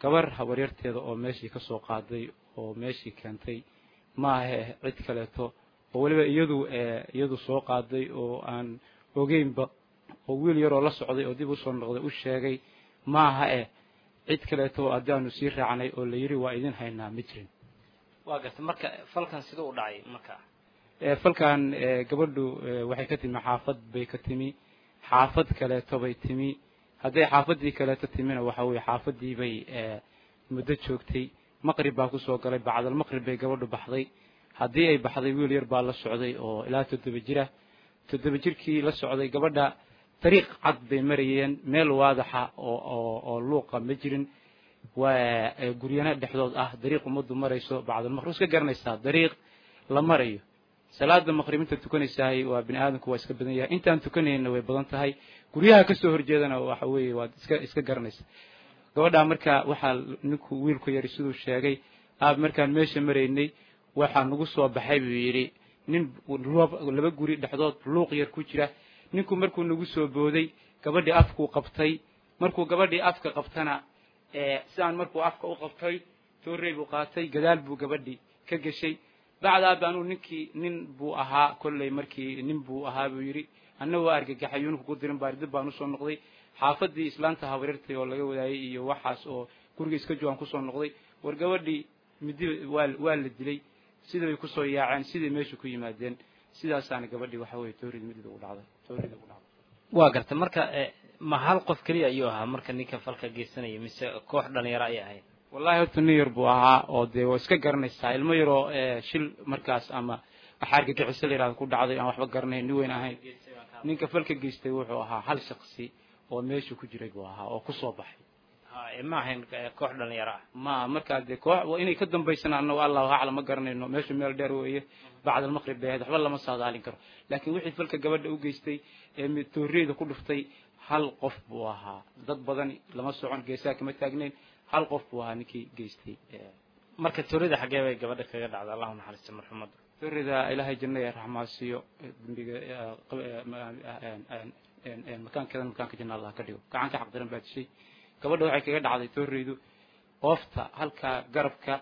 gabar habaryarteeda oo meeshii ka soo qaaday oo meeshii keentay maahe cid kaleeto oo weliba iyadu iyadu soo qaaday oo aan ogeynba oo wiil yaroo la socday oo dib usoo noqday u sheegay maaha eh cid kaleeto haddaanu sii raacnay oo la yidhi waa idin haynaa ma jirin waa garta marka falkan siduu u dhacay marka falkan gabadhu waxay ka timi xaafad bay ka timi xaafad kaleeto bay timi hadday xaafaddii kaleeto timina waxa weye xaafaddii bay muddo joogtay maqrib baa kusoo galay bacdal maqrib bay gabadhu baxday haddii ay baxday wiil yar baa la socday oo ilaa toddoba jira toddoba jirkii la socday gabadha dariiq cad bay marayeen meel waadaxa oo oo oo luuqa ma jirin waa guryana dhexdood ah dariiq ummaddu marayso bacdal maqrib iska garanaysaa dariiq la marayo salaada maqrib inta tukanaysahay waa bini aadamku waa iska badan yahay intaan tukanayna way badan tahay guryaha kasoo horjeedana waxa weeye waad iska iska garanaysa gabadhaa marka waxaa ninku wiilku yari siduu sheegay aab markaan meesha maraynay waxaa nagu soo baxay buu yidhi nin laba guri dhexdood luuq yar ku jira ninku markuu nagu soo booday gabadhii afkuu qabtay markuu gabadhii afka qabtana sidaan markuu afka u qabtay toorey buu qaatay gadaal buu gabadhii ka geshay bacdaa baanuu ninkii nin buu ahaa kolley markii nin buu ahaa buu yidhi anna waa argagaxay yuunku ku dirin baari dib baan usoo noqday xaafadii islaanta habaryartay oo laga wadaayay iyo waxaas oo guriga iska joogaan kusoo noqday war gabadhii midi waa waa la dilay sida bay kusoo yaaceen siday meesha ku yimaadeen sidaasaana gabadhii waxa weye toorid midida u dhacday toorida u dhacday waa garta marka ma hal qof keliya ayuu ahaa marka ninka falka geysanaya mise koox dhalinyaro ayay ahayd wallahi horta nin yar buu ahaa oo dee waa iska garanaysaa ilmo yaroo shil markaas ama waxaa argagixiso la yihahda ku dhacday aan waxba garanayn nin weyn ahayn ninka falka geystay wuxuu ahaa hal shaksi oo meesha ku jiray buu ahaa oo kusoo baxay ma ahayn koox dhalinyaro ah ma markaa dee koox waa inay ka dambaysana annago allahu aclam ma garanayno meeshu meel dheer weeye bacd almaqrib bay ahayd waxba lama saadaalin karo laakiin wixii falka gabadha u geystay ee tooreyda ku dhuftay hal qof buu ahaa dad badan lama socon geesaha kama taagnayn hal qof buu ahaa ninkii geystay marka toorida xaggee bay gabadha kaga dhacda allahu naxariista marxumadda toorida ilaahay janna ee raxmaasiyo dembiga makaankeedan makaanka janna allah ka dhigo gacan ka xaqdaran baa dishay gabadha waxay kaga dhacday tooreydu oofta halkaa garabka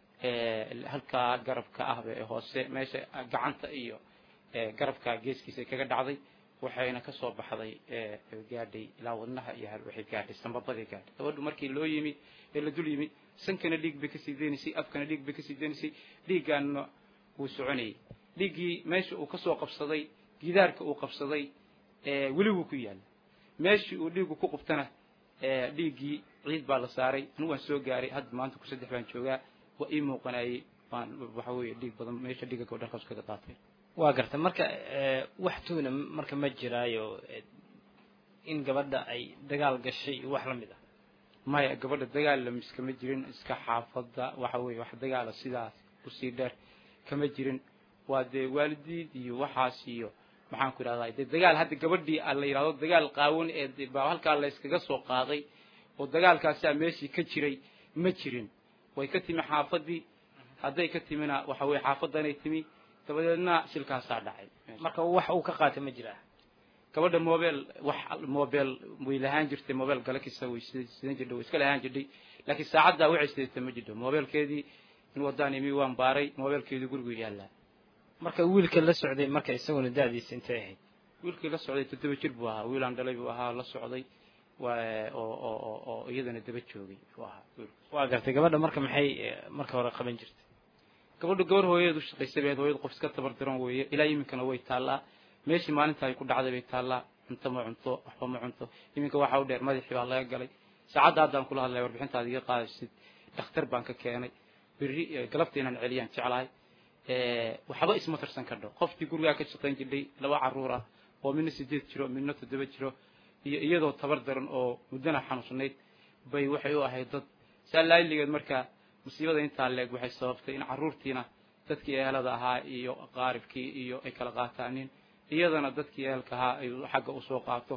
halkaa garabka ah ee hoose meesha gacanta iyo garabka geeskiisa kaga dhacday waxayna ka soo baxday gaadhay ilaa wadnaha iyo waxay gaadhay sambabadii gaadhay gabadhu markii loo yimid ee la dul yimid sankana dhiig bay kasii deynaysay afkana dhiig bay kasii deynaysay dhiiggaana wuu soconayay dhiiggii meesha uu kasoo qabsaday gidaarka uu qabsaday weli wuu ku yaalla meeshii uu dhiiggu ku qubtana dhiiggii ciid baa la saaray anigu waan soo gaaray hadda maanta ku saddex baan joogaa waa ii muuqanayay waan waxa weeye dhiig badan meesha dhiigga gabadha halkaas kaga daatay waa garta marka wax tuuna marka ma jiraayo in gabadha ay dagaal gashay wax la mid ah maya gabadha dagaal lamiskama jirin iska xaafadda waxa weeye wax dagaala sidaas usii dheer kama jirin waa dee waalidiid iyo waxaas iyo maxaan ku idhahdaa dee dagaal hadda gabadhii la yidhahdo dagaal qaawan ee baa halkaa la yskaga soo qaaday oo dagaalkaasaa meeshii ka jiray ma jirin way ka timi xaafaddii hadday ka timina waxa weye xaafaddanay timi dabadeedna shilkaasaa dhacay marka wax uu ka qaatay ma jiraa gabadha mobel wax mobel way lahaan jirtay mobel galakisa way sidan jirdhay way iska lahaan jirdhay laakiin saacaddaa waxay sidatay ma jirto mobelkeedii in wadaan imi waan baaray mobelkeedii gurigu yaallaa marka wiilka la socday marka isaguna da'diisa intay ahayd wiilkii la socday toddoba jir buu ahaa wiilaan dhalay buu ahaa la socday waa oo oo oo oo iyadana daba joogay buu ahaa waa gartay gabadha marka maxay marka hore qaban jirtay gabadhu gabar hooyadeed u shaqaysay bay hooyada qof iska tabar daran weeye ilaa iminkana way taallaa meeshii maalinta ay ku dhacday bay taallaa cunto ma cunto waxba ma cunto iminka waxaa u dheer madaxii baa laga galay saacadda haddaan kula hadlaya warbixintaada iga qaadaysid dhakhtar baan ka keenay berri galabta inaan celiyaan jeclahay waxba isma tirsan kardho qofkii gurigaa ka shaqayn jirdhay laba carruur ah oo midna sideed jiro midna toddoba jiro iyo iyadoo tabar daran oo muddana xanuunsanayd bay waxay u ahayd dad saa laaligeed markaa musiibada intaa leeg waxay sababtay in carruurtiina dadkii ehelada ahaa iyo qaaribkii iyo ay kala qaataanin iyadana dadkii ehelka ahaa ay xagga usoo qaato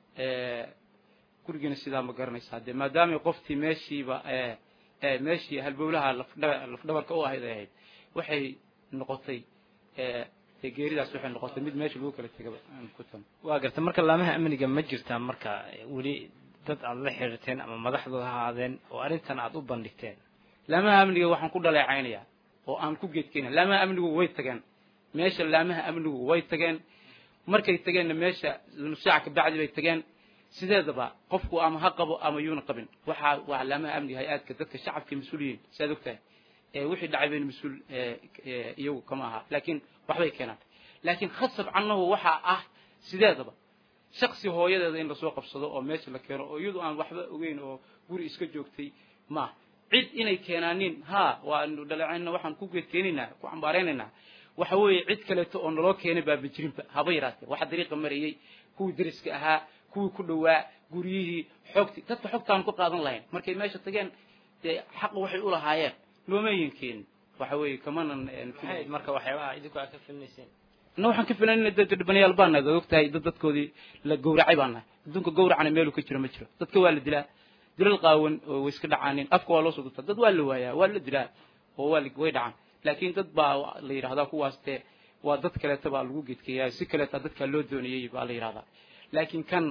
gurigiina sidaa ma garanaysaa dee maadaamay qoftii meeshiiba meeshii halbowlaha lafdhabarka u ahayd ay ahayd waxay noqotay dee geeridaas waxay noqotay mid meesha lagu kala tegaba ku tan waa garta marka laamaha amniga ma jirtaa marka weli dad aad la xiriirteen ama madaxdooda ha ahaadeen oo arrintan aad u bandhigteen laamaha amniga waxaan ku dhaleecaynayaa oo aan ku geedkeyna laamaha amnigu way tageen meesha laamaha amnigu way tageen markay tageenna meesha nusaaca kabacdi bay tageen sideedaba qofku ama ha qabo ama yuuna qabin waxaa waa laamaha amniga hay-aadka dadka shacabka mas-uuliyiin siaad ogtahay wixii dhacay bayna mas-uul iyagu kama aha laakiin waxbay keenaan laakiin khasab cannahu waxaa ah sideedaba shaksi hooyadeeda in lasoo qabsado oo meesha la keeno oo iyadu aan waxba ogeyn oo guri iska joogtay ma cid inay keenaanin ha waanu dhaleecayna waxaan ku geedkeenaynaa ku cambaaraynaynaa waxa weeye cid kaleeto oo naloo keenay baaba jirinba haba yaraatee waxa dariiqa marayay kuwii dariska ahaa kuwii ku dhowaa guryihii xoogtii dadka xogtaan ku qaadan lahayn markay meesha tageen dee xaq waxay u lahaayeen loomayin keenin waxa weeye kamanan maxay marka waxyaabaha idinku aad ka filinayseen na waxaan ka filanayna dad dhibanayaal baan nahay og tahay dad dadkoodii la gowracay baan nahay adduunka gowracana meelu ka jiro ma jiro dadka waa la dilaa dilal qaawan oo way iska dhacaanin afka waa loo soo dubtaa dad waa la waayaa waa la dilaa oo waa way dhacaan laakiin dad baa la yidhahdaa kuwaas dee waa dad kaleeta baa lagu gedkeeyaa si kaleeta dadkaa loo doonayey baa la yidhahdaa laakiin kan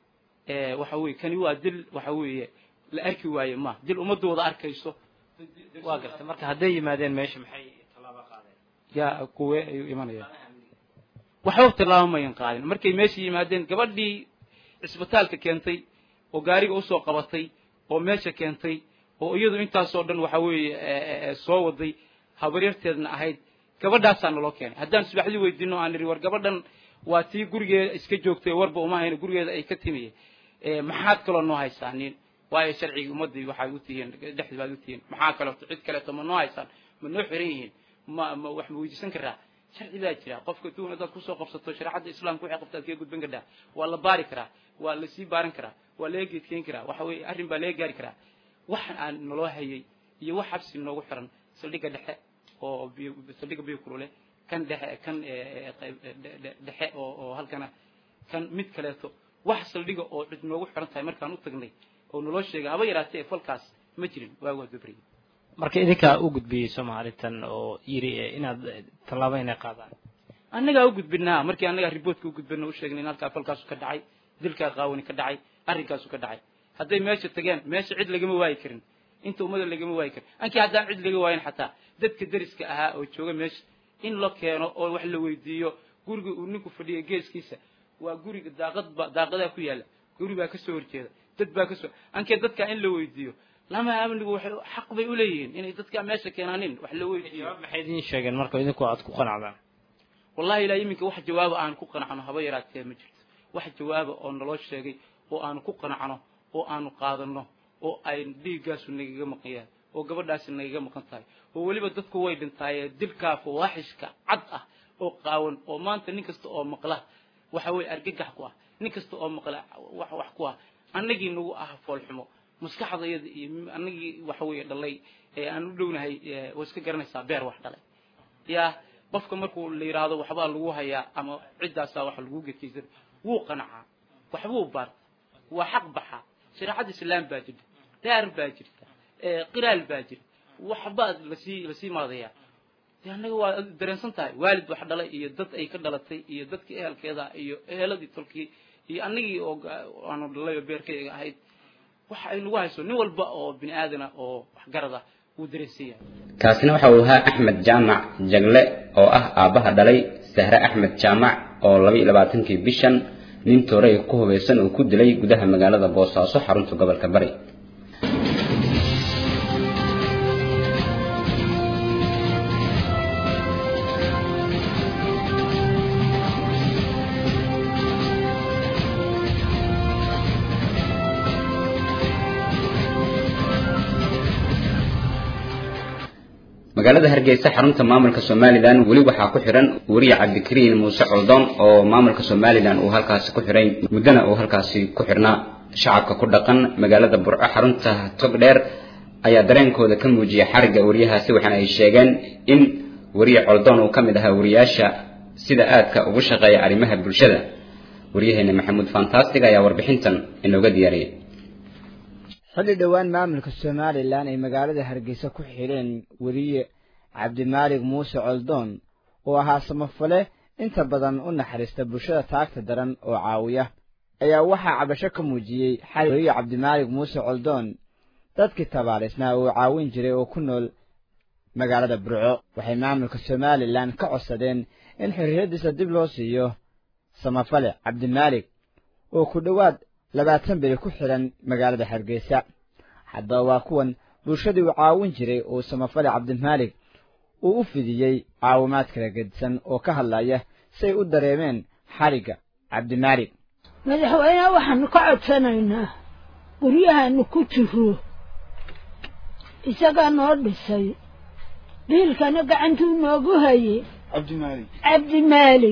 waxa weye kani waa dil waxa weeye la arki waaye ma dil ummaddu wada arkayso waa gartay marka hadday yimaadeen meesha maxay tallaabo qaadeen yaa kuwe ayuu imanayaan waxba tallaabo mayan qaadin markay meesha yimaadeen gabadhii cisbitaalka keentay oo gaariga usoo qabatay oo meesha keentay oo iyadu intaasoo dhan waxa weeye soo waday habaryarteedna ahayd gabadhaasaa naloo keenay haddaan subaxdii weydiino aan nidhi war gabadhan waa tii gurigeeda iska joogtay warba uma hayno gurigeeda ay ka timiye maxaad kaloo noo haysaanin waayo sharcigii ummadii waxaad u tihiin dhexdii baad u tihiin maxaa kaleeto cid kaleeto ma noo haysaan ma noo xiran yihiin ma ma wax ma weydiisan karaa sharci baa jira qofka duun haddaad kusoo qabsato shareecadda islaamka waxay qabta ad kaga gudban kartaa waa la baari karaa waa lasii baaran karaa waa laga geedkeyn karaa waxa weeye arrin baa laga gaari karaa waxan aan naloo hayay iyo wax xabsi noogu xiran saldhigga dhexe oo saldhigga biyo kulule kan dhexe kan dhexe oo oo halkana kan mid kaleeto wax saldhiga oo cid noogu xiran tahay markaan u tagnay oo naloo sheegay haba yaraatee falkaas ma jirin waagu waa gabriyay marka idinkaa u gudbiyey soomaalitan oo yiri inaad tallaabo inay qaadaan annagaa u gudbinaa markii annagaa riboortka u gudbina u sheegnay in halkaa falkaasu ka dhacay dilkaa qaawani ka dhacay arrinkaasu ka dhacay hadday meesha tageen meesha cid lagama waayi karin inta ummada lagama waayi karin ankii haddaan cid laga waayin xataa dadka deriska ahaa oo jooga meesha in la keeno oo wax la weydiiyo guriga uu ninku fadhiya geeskiisa waa guriga daaqadba daaqadaa ku yaalla guri baa kasoo horjeeda dad baa kasoo ankee dadkaa in la weydiiyo lama amnigu waxay xaq bay u leeyihiin inay dadkaa meesha keenaanin wax la weydiiyo maxay idiin sheegeen marka idinku aad ku qanacdaan wallahi ilaa iminka wax jawaaba aan ku qanacno haba yaraatee ma jirto wax jawaaba oo naloo sheegay oo aanu ku qanacno oo aanu qaadano oo ay dhiiggaasu nagaga maqan yahay oo gabadhaasi nagaga maqan tahay oo weliba dadku way dhintaaye dilkaa fawaaxishka cad ah oo qaawan oo maanta nin kasta oo maqla waxa weeye argagax ku ah nin kasta oo maqla wax wax ku ah annagii nagu ah foolxumo maskaxdayada iyo annagii waxa weeye dhalay ee aan u dhownahay waa iska garanaysaa beer wax dhalay yaa qofka markuu la yidhaahdo waxbaa lagu hayaa ama ciddaasaa waxa lagu gedkaysan wuu qanacaa waxbuu baarta waa xaq baxa shareecada islaam baa jirta daar baa jirta qiraal baa jira waxbaad lasii lasii maadayaa de annaga waa dareensan tahay waalid wax dhalay iyo dad ay ka dhalatay iyo dadkii ehelkeeda iyo eheladii tolkii iyo annagii oo aanu dhalay oo beerkayga ahayd waxa ay nagu hayso nin walba oo bini aadana oo waxgarada wuu dareensan yahay kaasina waxa uu ahaa axmed jaamac jagle oo ah aabbaha dhalay sahre axmed jaamac oo laba iyo labaatankii bishan nin toorey ku hubaysan uu ku dilay gudaha magaalada boosaaso xarunta gobolka bari magaalada hargeysa xarunta maamulka somalilan weli waxaa ku xiran weriye cabdikariin muuse coldoon oo maamulka somalilan uu halkaasi ku xiray muddana uu halkaasi ku xirnaa shacabka ku dhaqan magaalada burco xarunta togdheer ayaa dareenkooda ka muujiyay xarigga weriyahaasi waxaana ay sheegeen in weriye coldoon uu ka mid ahaa weriyaasha sida aadka ugu shaqeeya arrimaha bulshada waryaheena maxamuud fantastic ayaa warbixintan inooga diyaariyay xilli dhowaan maamulka somalilan ay magaalada hargeysa ku xidheen weriye cabdimaalig muuse coldoon oo ahaa samafale inta badan u naxariista bulshada taagta daran oo caawiya ayaa waxaa cabasho ka muujiyey xali weriye cabdimaalig muuse coldoon dadkii tabaalaysnaa uu caawin jiray oo ku nool magaalada burco waxay maamulka somalilan ka codsadeen in xorriyaddiisa dib loo siiyo samafale cabdimaalig oo ku dhowaad labaatan beri ku xidhan magaalada hargeysa haddaba waa kuwan bulshadii uu caawin jiray uu samafale cabdimaalig uu u fidiyey caawimaad kala gedisan oo ka hadlaya say u dareemeen xarigga cabdimaalig madaxweyneha waxaanu ka codsanaynaa guryahaanu ku jiro isagaa noo dhisay biilkana gacantuu noogu hayey cabdimaalig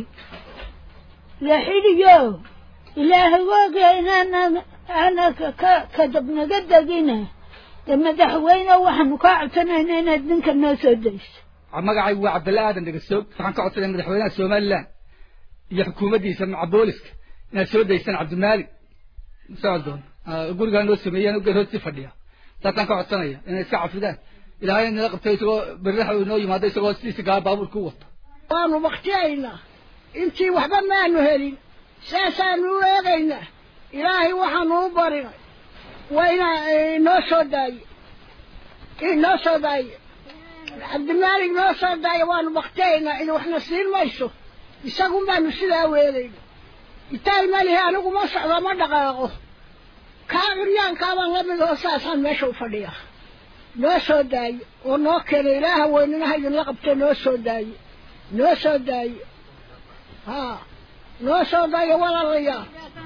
la xidhiyo ilaahay waaga inaanan aana ka kadabnaga degina dee madaxweyne waxaanu kaa codsanaynaa inaad ninka noo soo dayso magacaygu waa cabdalla aadan dhegasoog waxaan ka codsanaya madaxweynaha somalilan iyo xukuumaddiisa maca booliska inaad soo daysaan cabdimaalig socdoon gurigaa noo sameeyeen geed hoostii fadhiya saasaan ka codsanaya inay iska cafidaan ilaahay nala qabtay isagoo berraxa uu noo yimaado isagoo sidiisa gaa baabuurka u wata waanu baktiyaynaa intii waxba maanu helin saasaanu u eegaynaa ilaahay waxaanu u barinay waa inaa inoo soo daaye inoo soo daaye cabdimaalig noo soo daaye waanu baktiyaynaa in waxna siin mayso isagun baanu sidaa weelayna itaal malihi anigu ma socdo ma dhaqaaqo kaa curyaankaabaan la mid oo saasaan meesha u fadhiya noo soo daaye oo noo keena ilaaha weyninaha idinla qabtee noo soo daaye noo soo daaye haa noo soo daaye walaalayaal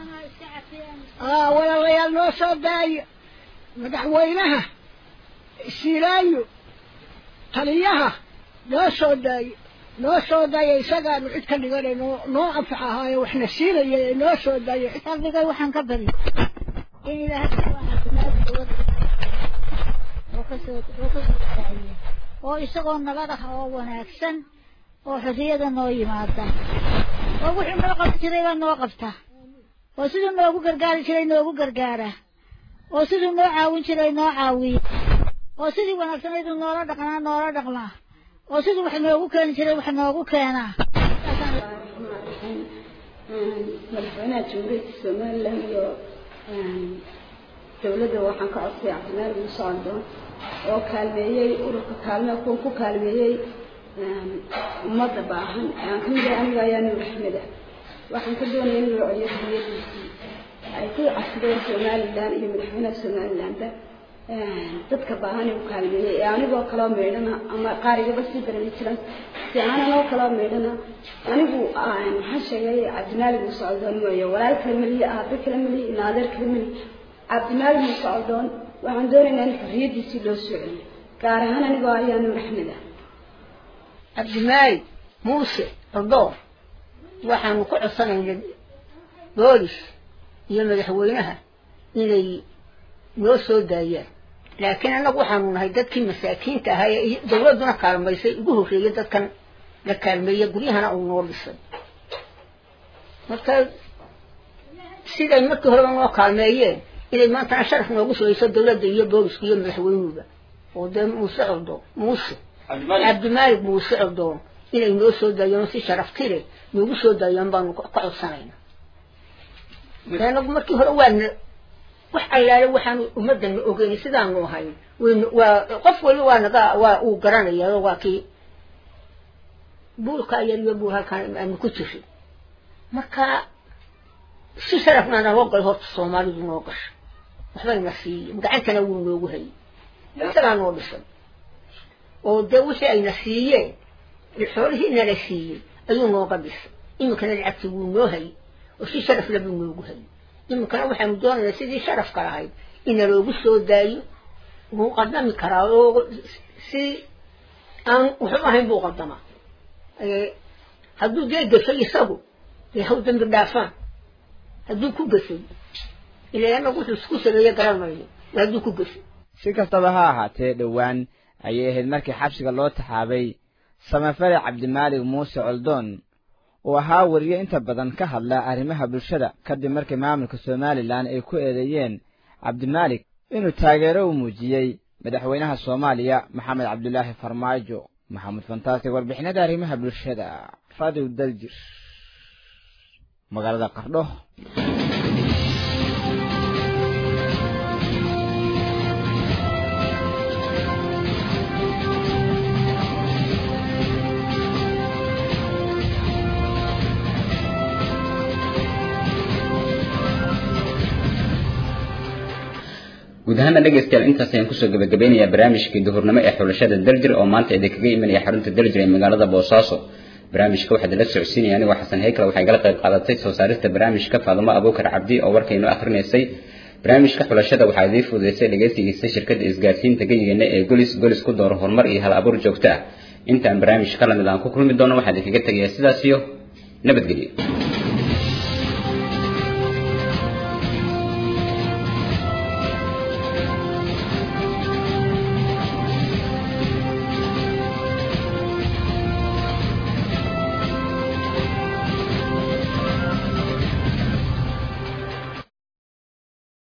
haa walaalayaal noo soo daaye madaxweynaha siilaayo taliyaha noo soo daaye noo soo daaye isagaanu cid ka dhiganay noo noo anfax ahaaye waxna siinaya ee noo soo daaye qalbigay waxaan ka bari in ilaahay oo isagoo nabad ah oo wanaagsan oo xorriyada noo yimaada oo wuxuu noo qaban jiray baa noo qabta oo siduu noogu gargaari jiray noogu gargaara oo siduu noo caawin jiray noo caawiya oo sidii wanaagsanayduu noola dhaqnaa noola dhaqmaa oo siduu wax noogu keeni jiray wax noogu keenaa madaxweynaha jamhuuriyadda somalilan iyo dowladda waxaan ka codsay cabdimaalig muuse caldoon oo kaalmeeyey ururka kaalme kuwa ku kaalmeeyey ummadda baahan aan ka mid ahay aniga ayaa nuur axmed ah waxaan ka doonaya in loo celiyo xorriyadiisii ay ku codsadeen somalilan iyo madaxweynaha somalilanba dadka baahan ee u kaalmeeyey ee anigoo kaloo meydhana ama qaarigaba sii darani jiran si aanan oo kaloo meydhana anigu maxaan sheegay cabdimaalig muuse caldoon mooye walaal kale meliye aabe kale meliye ina adeer kale meliye cabdimaalig muuse caldoon waxaan doonaynaa in xorriyadiisii loo soo celiyo gaar ahaan anigoo ayaa nuur axmed ah cabdimaalig muuse caldoon waxaanu ku codsanaynay boolis iyo madaxweynaha inay noo soo daayaan laakiin annagu waxaanu nahay dadkii masaakiinta ahaa ee dawladduna kaalmaysay ugu horreeyay dadkan la kaalmeeyey guryahana uu noo dhisay marka siday markii horeba noo kaalmeeyeen inay maantana sharaf noogu sugayso dawladda iyo booliska iyo madaxweynuga oo dee muuse coldoon muuse cabdimaalig muuse coldoon inay noo soo daayaan si sharaftile noogu soo daayaan baanu ka codsanayna anagu markii hore waana wax allaale waxaanu ummadana ogeyn sidaanu ahay waa qof waliba waa naga waa uu garanaya waa kii buulka yar iyo buul halkaan aanu ku jirin marka si sharafna naloo galay horta soomaalidu noo gashay waxbayna siiyeen gacantana wuu noogu hayay isagaa noo dhisay oo dee wixii ayna siiyeen xoolihii nala siiyey ayuu nooga dhisay iminkana lacagtii wuu noo hayay oo si sharaf le buu noogu hayay iminkana waxaanu doonaynaa sidii sharafka lahayd ina loogu soo daayo wuu qadami karaa oo si aan wuxuu ahayn buu qadamaa hadduu dee gasay isagu dee haw dambi dhaafaan hadduu ku gasay ilaa anagu wuxuu isku sameeye garan mayno hadduu ku gasay si kastaba ha ahaatee dhowaan ayay ahayd markii xabsiga loo taxaabay samafale cabdimaalig muuse coldoon oo ahaa wariye inta badan ka hadla arrimaha bulshada kadib markii maamulka somalilan ay ku eedeeyeen cabdimaalig inuu taageero u muujiyey madaxweynaha soomaaliya maxamed cabdulaahi farmaajo maxamed fantaasig warbixinada arrimaha bulshada radio daljir magaalada qardho guud ahaana dhegaystayaal intaas ayaan kusoo gabagabeynayaa barnaamijkii duhurnimo ee xulashada daljir oo maanta idinkaga imanaya xarunta daljir ee magaalada boosaaso barnaamijka waxaa idinla socodsiinaya anigoo xasan heykal waxay gala qayb qaadatay soo saarista barnaamijka faadumo abuukar cabdi oo warkaynu akrinaysay barnaamijka xulashada waxaa idiin fududeysay dhegaysigiisa shirkadda isgaarsiinta geyigeena ee golis golis ku dooro horumar iyo hal abuur joogto ah intaan barnaamij ka lamid aan ku kulmi doono waxaa idinkaga tegayaa sidaas iyo nabadgelyo